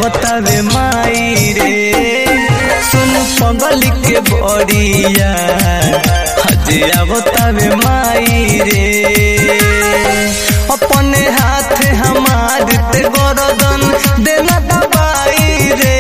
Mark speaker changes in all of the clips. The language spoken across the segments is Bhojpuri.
Speaker 1: बतावे माई रे सुन पगल के बड़िया हजिया बतावे माई रे अपने हाथ हमार ते गरदन देना दबाई रे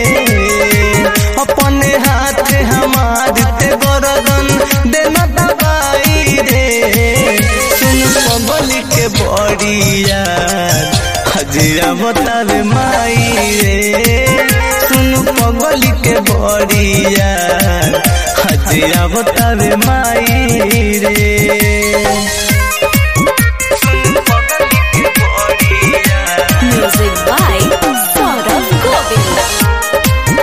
Speaker 1: अपने हाथ हमार ते गरदन देना दबाई रे सुन पगल के बड़िया हजिया बतावे माई रे सुन पगल के बड़िया हजिया बतावे माई रे
Speaker 2: Music by Saurabh Govind.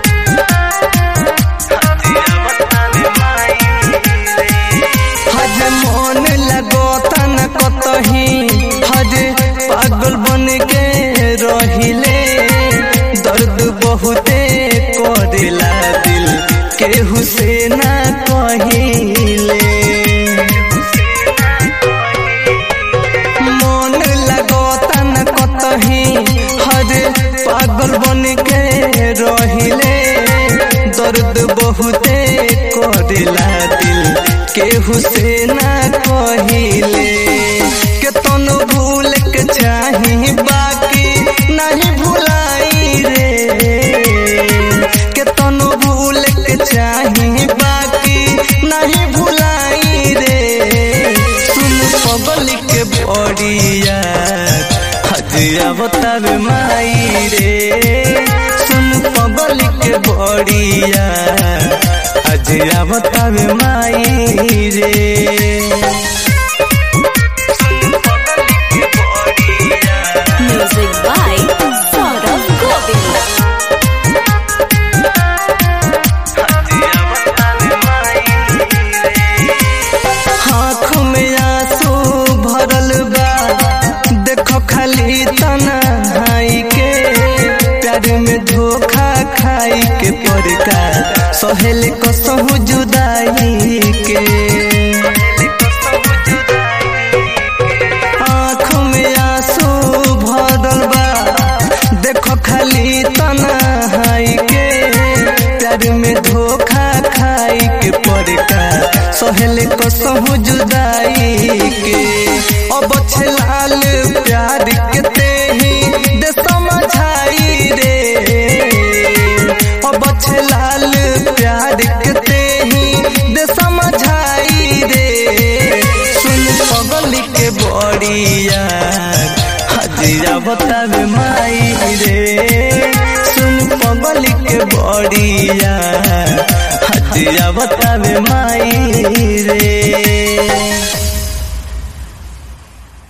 Speaker 1: हज मन लगो तन कतही हज पागल बन के रहिले दर्द बहुते करेला दिल केहू से ना कहिले मन लगो तन कतही हज पागल बन के रहिले दर्द बहुते करेला दिल केहू से ना कहिले के तन भूल के चाही बाकी नहीं भुलाई रे के तन भूल के चाही बाकी नहीं भुलाई रे सुन पगल के बड़िया हजिया बतावे माई रे सुन पगल के बड़िया हजिया बतावे माई रे
Speaker 2: Music by Saurabh Govind.
Speaker 1: आँख में आंसू भरल बा देखो खाली तन्हाई के प्यार में धोखा खाई के पड़का सहेल कसहु जुदाई के आँख में आंसू भरल बा देखो खाली तन्हाई के प्यार में धोखा खाई के पड़का सहेल कसहु जुदाई के अब छलाल प्यार के तेही दे समझाई रे अब छलाल प्यार के तेही दे समझाई रे सुन पगल के बड़िया हजिया बतावे माई रे सुन पगल के बड़िया हजिया बतावे माई रे